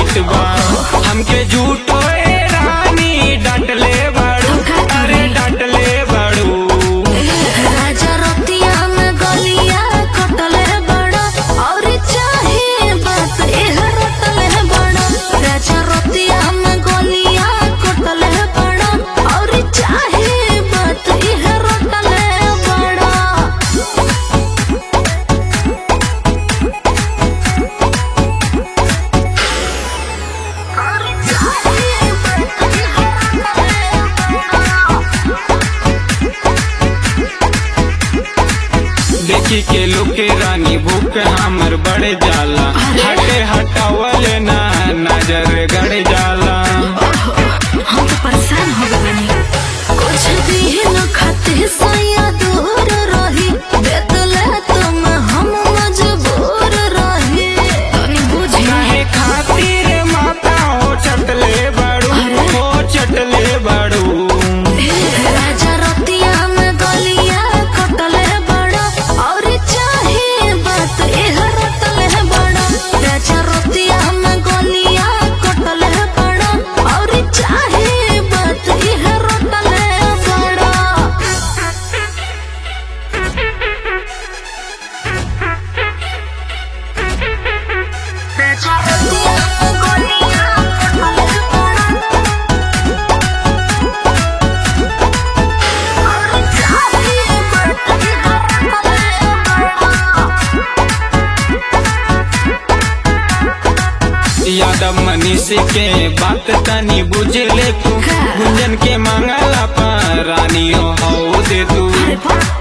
बात बा हमके झूठो ए रानी डांटले बाड़ू अरे डांटले बाड़ू राजा रतिया में गलिया कटले बड़ा और चाहे बात एह रटले बड़ा राजा रतिया में गलिया कटले बड़ा और चाहे बात एह रटले बड़ा देखी के लुके रानी भूख हमर बढ़ जाला हटे हटावल ना नजर गड़ जाला हम तो परेशान हो गए बानी। कुछ दिन खाते सैया दूर रही बेतले तुम हम मजबूर रही तनी बुझी काहे खातिर माता हो चटले बाड़ू हो चटले बाड़ू राजा रतिया में गलिया कटले बड़ा और चाहे बात एह रटले बड़ा राजा रतिया में गलिया कटले बड़ा और चाहे बात एह रटले बड़ा यादव मनीष के बात तनी बुझ ले तू गुंजन के मांगला पर रानी हो दे तू अरे वाह